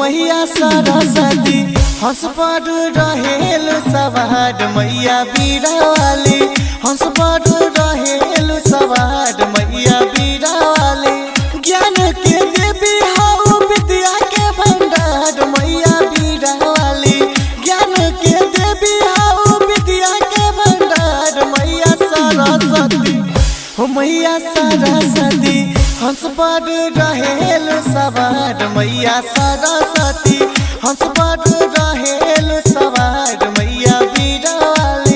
मैया सरस्वती हंस पर रहेल सवार मैया बीरावाली हंस पर रहेल सवार मैया बीरावाली ज्ञान के देवी हौ विद्या के भंडार मैया बीरावाली ज्ञान के देवी हौ विद्या के भंडार मैया सरस्वती हो मैया सरस्वती हंस पर रहेल सवार मैया सरस्वती हंस पर रहेल सवार मैया बीरावाली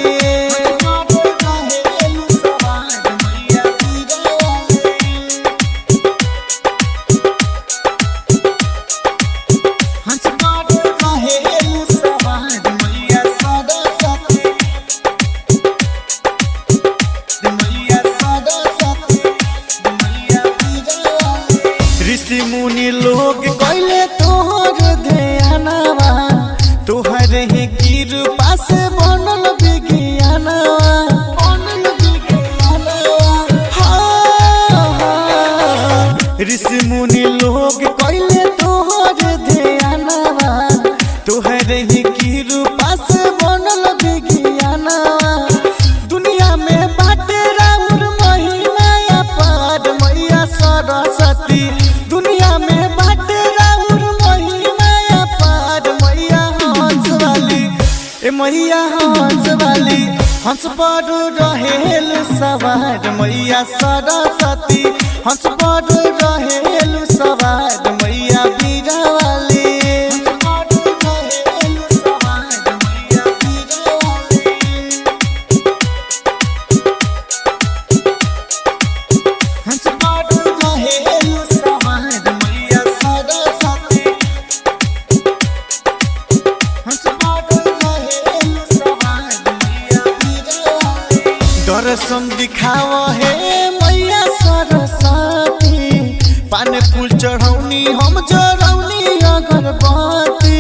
हंस पर रहेल सवार मैया सरस्वती ऋषि मुनि लोग कैले तोहर ध्यानवा तोहर ही कृपा से बनल विज्ञानवा बनल विज्ञानवा हाँ, हाँ। ऋषि मुनि लोग कैले तोहर ध्यानवा तोहर ही कृपा से बनल विज्ञानवा दुनिया में बाटे राउर महिमा अपार मैया सरस्वती दुनिया में बाटे राउर महिमा अपार मैया हंस वाली ए मैया हंस वाली हंस पर रहेल सवार मैया सरस्वती हंस पर रहेल सवार मैया बीरा वाली हंस पर रहेल सवार मैया सरस्वती दर्शन दिखाव हे मैया सरस्वती पान फूल चढ़ौनी हम जरौनी अगरबत्ती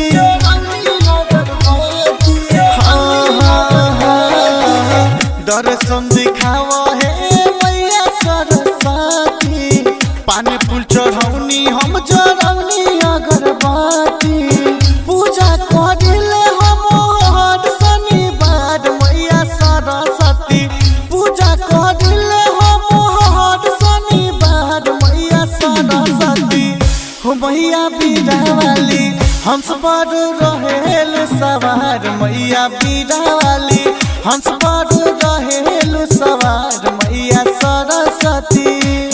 हाँ, हाँ, हाँ। दर्शन दिखाव हे मैया सरस्वती पान फूल चढ़ौनी हम जरौनी अगरबत्ती पूजा करिले हम हर शनिवार मैया सरस्वती पूजा करिले हम हर शनिवार मैया सरस्वती हो मैया बीरावाली हंस पर रहेल सवार मैया बीरावाली हंस पर रहेल सवार मैया सरस्वती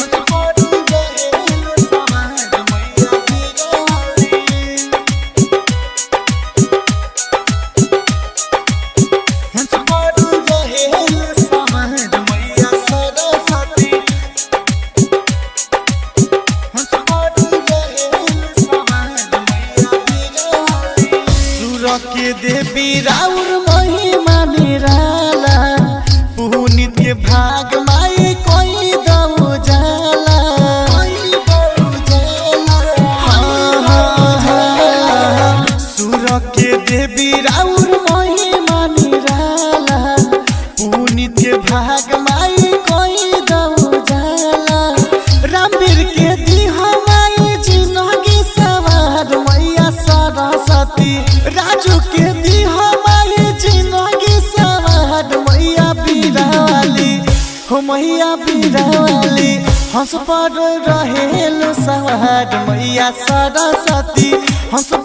हंस पर रहेल सवार मैया सरस्वती हंस पर रहेल सवार मैया बीरावाली सुर के देवी राउर महिमा निराला पुनित के भाग माई कोई दऊ जाला हाँ, हाँ, हाँ। सुर के देवी राउर महिमा निराला पुनित के भाग माई कोई दऊ जाला रामवीर के दी हमारी जिंदगी सवार मैया सरस्वती राजू के दी हमारी जिंदगी सवार मैया बीरावाली हो मैया बीरावाली हंस पर रहेल सवार मैया सरस्वती हंस